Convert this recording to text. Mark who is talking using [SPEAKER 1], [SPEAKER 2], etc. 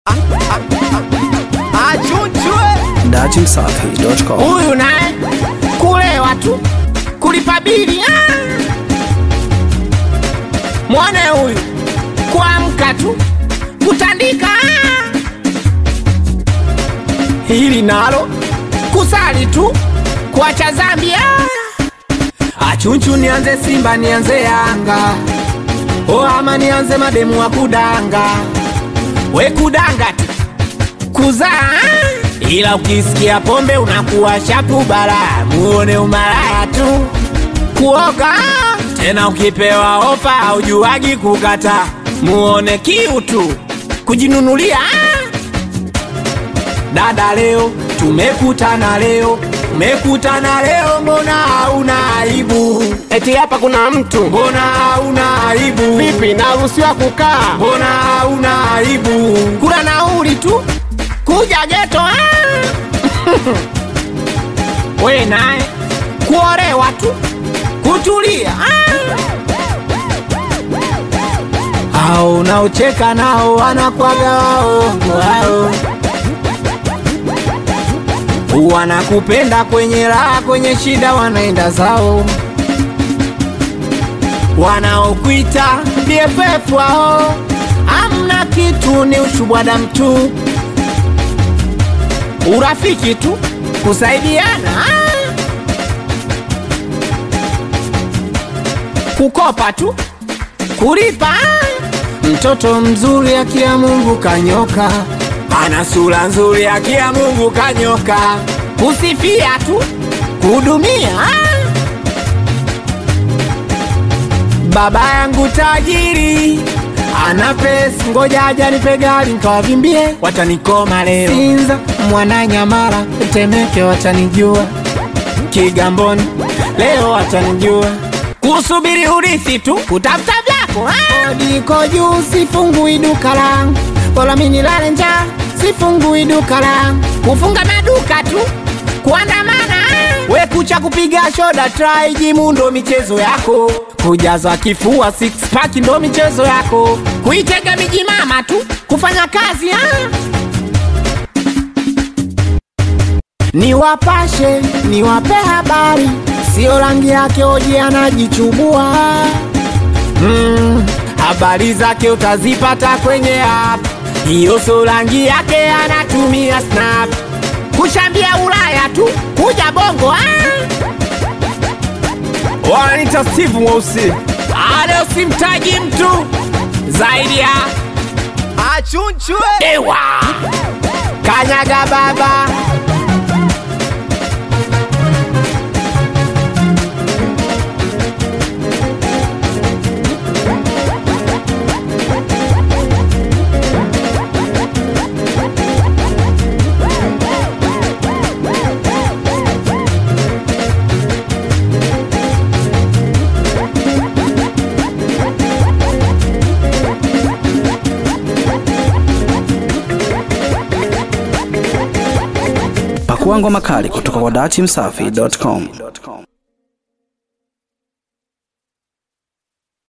[SPEAKER 1] Achunchwe
[SPEAKER 2] datimsafi.com.
[SPEAKER 3] huyu naye kulewa tu kulipa bili ah! mwone huyu kuamka tu kutandika ah! hili nalo kusali tu kuacha zambi ah! achunchu nianze simba nianze yanga o ama nianze mademu wa kudanga we kudanga tu kuzaa ila ukisikia pombe unakuwa shapu bara muone umalaya tu kuoga tena ukipewa ofa aujuagi kukata muone kiu tu kujinunulia dada leo tumekutana leo tumekutana leo mbona hauna aibu
[SPEAKER 4] eti hapa kuna mtu
[SPEAKER 3] mbona hauna aibu
[SPEAKER 4] vipi naruhusiwa kukaa
[SPEAKER 3] mbona hauna aibu kula nauli tu kuja geto ah! we naye kuolewa tu kutulia ah! au unaocheka nao wanakwaga waongo wao wanakupenda kwenye raha kwenye shida wanaenda zao wanaokwita BFF wao amna kitu ni ushubwada mtu urafiki tu kusaidiana ah. kukopa tu kulipa ah. mtoto mzuri akia Mungu kanyoka ana sura nzuri akia Mungu kanyoka kusifia tu kuhudumia ah. baba yangu tajiri ana pesa, ngoja aja nipe gari nikawavimbie, watanikoma leo. Sinza, Mwananyamala, Temeke watanijua, Kigamboni leo watanijua, kusubiri urithi tu, kutafuta vyako ah! Kodi iko juu, sifungui duka langu, bora mimi nilale njaa, sifungui duka langu, kufunga maduka tu, kuandamana ah! we kucha kupiga shoda try jimu ndo michezo yako kujaza kifua six pack ndo michezo yako kuitega miji mama tu kufanya kazi ah. niwapashe niwape habari sio rangi yake oji anajichubua mm, habari zake utazipata kwenye app hiyo so rangi yake anatumia snap kushambia ulaya tu kuja bongo ah.
[SPEAKER 4] wananita steve mweusi
[SPEAKER 3] Leo simtaji mtu zaidi ya
[SPEAKER 1] Achunchwe
[SPEAKER 3] ewa kanyaga baba
[SPEAKER 2] Pakua ngoma kali kutoka kwa datimsafi.com.